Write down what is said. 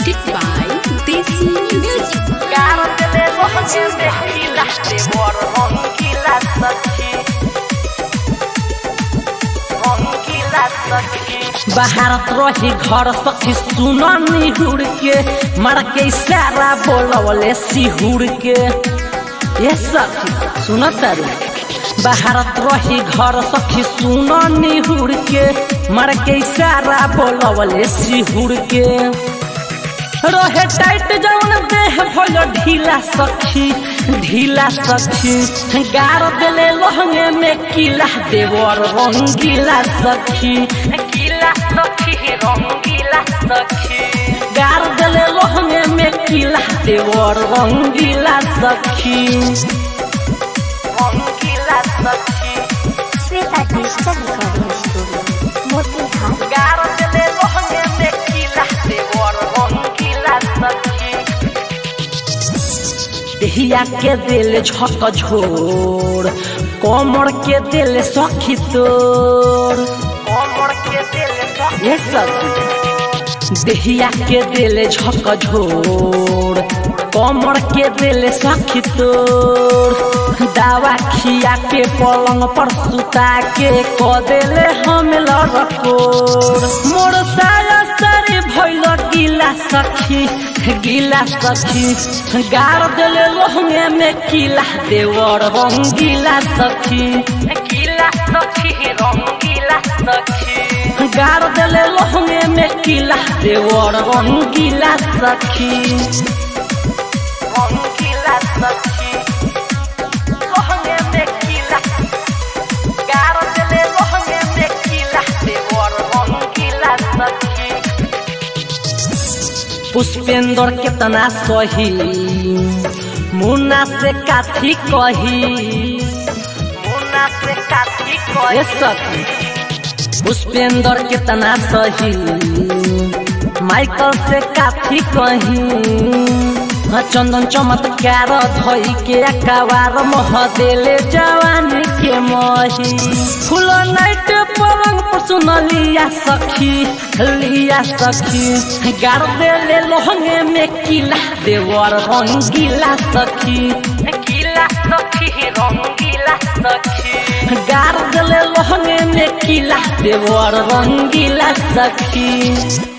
Presented by Desi Music. Bharat रही घर सखी सुन निहुर के मर के इशारा बोलवले सिहुर के ये सखी सुन तारू भारत रही घर सखी सुन निहुर के मर के इशारा बोलवले सिहुर के रहे टाइट जौन देह भइल ढीला सखी ढीला सखी गार देले लहंगे में किला देवर रंगीला सखी किला सखी रंगीला सखी गार देले लहंगे में किला देवर रंगीला सखी रंगीला सखी Shweta digital recording studio Motihari गार देले लहंगे में किला देवर रंगीला सखी देहिया के दिल झक झोर कमर के दिल सखी तोर कमर के दिल ये सखी देहिया के दिल झक झोर कमर के दिल सखी तोर दावा खिया के पलंग पर सुता के क देले हम लड़कोर मोर साया सारे भइल गीला सखी गीला सखी गार देले लोहंगे में किला देवर रंगीला सखी गीला सखी रंगीला सखी गार देले लोहंगे में किला देवर रंगीला सखी रंगीला सखी लोहंगे में किला गार देले लोहंगे में किला देवर रंगीला सखी पुष्पेंद्र केतना सही मुन्ना से काथी कही मुन्ना से काथी कही सखी पुष्पेंद्र केतना सही माइकल से काथी कही चंदन चमत्कार धई के अकबार मह देले जवानी के मही फूल नाइट पलंग पर सुन लिया सखी लिया सखी गार देले लोहंगे में किला देवर रंगीला सखी किला सखी रंगीला सखी गार देले लोहंगे में किला देवर रंगीला सखी